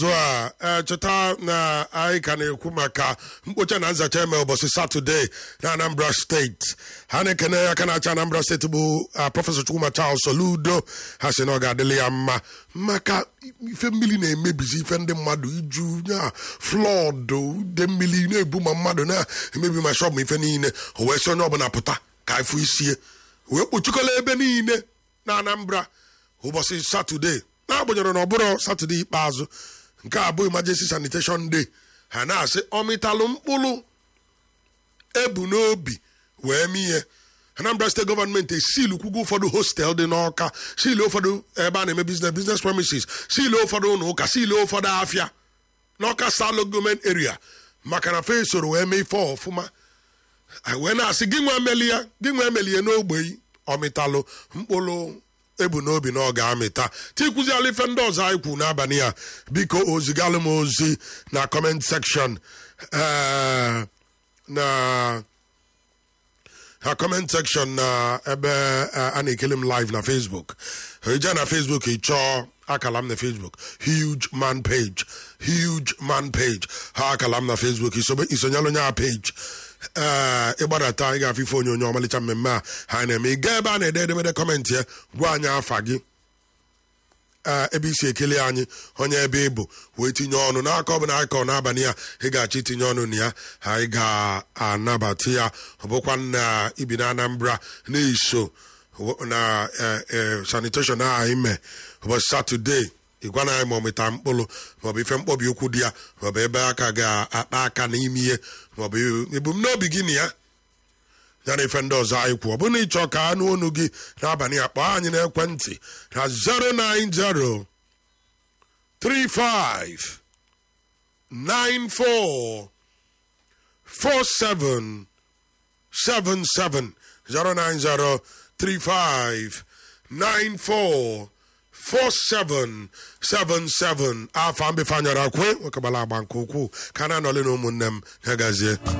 azụ a ee, cheta na anyị ka na-ekwu maka mkpocha na nzacha eme ụbọchị satọde na anambra steeti ha na-ekene aka na-achị anambra steeti bụ ah, prọfesọ chukwuma charles soludo ha si na ọ ga-adịrị ya mma maka ife mmiri na-emebizi ife ndị mmadụ iju ya flọdụ de mmiri na-ebu ma mmadụ na-emebi ma shọp ma ife niile o wee si onye ọbụla pụta ka ifụ isie wee kpuchikọla ebe niile na anambra ụbọchị satọde n'agbanyeghị na ọ bụrụ satọde ikpeazụ nke a bụ emergency sanitation day ha na-asị ọmịtalụ mkpụrụ ebu n'obi wee mee ihe anambra steeti gọọmenti esilu kwugo ụfọdụ hostel dị n'ọka silu ụfọdụ ebe a na-eme business business premises silu ụfọdụ ụlọ ụka silu ụfọdụ afịa n'ọka salo gọọmenti area maka na fe soro wee mee ife ọfụma anyị wee na-asị gị nwa emeli ya gị nwa emeli ya n'ogbe ọmịtalụ mkpụrụ ebu n'obi na ọ ga-amịta tikwuziala ife ndị ọzọ anyị kwu n'abalị a biko ozigalụ m ozi na comment section eh, na ha comment section na ebe eh, a na-ekele m live na facebook ije na facebook ị chọọ akala m na facebook huge man page huge man page ha akala m na facebook isobe- isonyela onye a page ee ịgbadata ị ga-afụ ife onyonyo ọmalịcha mmemme a ha na-eme ị gaa ebe a na-ede edemede kọmentị ya gwa anyị afa gị ee ebe isi ekele anyị onye ebe ị bụ wee tinye ọnụ n'aka ọbụla aka ọ n'abalị a ị ga-achọ itinye ọnụ na ya anyị ga-anabata ya ọ bụkwa na ibi na anambra na-eso na eh, eh, sanitation a anyị mee ụbọchị satọde ịgwa na anyị ma ọ mịta mkpụrụ maọbụ ife mkpọbi ụkwụ dị ya maọbụ ebe aka ga-akpa aka n'ime ihe maọbụ ebumnobi gị na ya ya na ife ndị ọzọ anyị kwuo ọ bụrụ na ịchọ ka anụ onu gị n'abalị a kpọọ anyị n'ekwentị na 090 35 94 47 77 090 35 94 4777 afọ mbifanyara kwe nwekegbara agba nke ukwuu ka na anọle na ụmụnne m ya gazie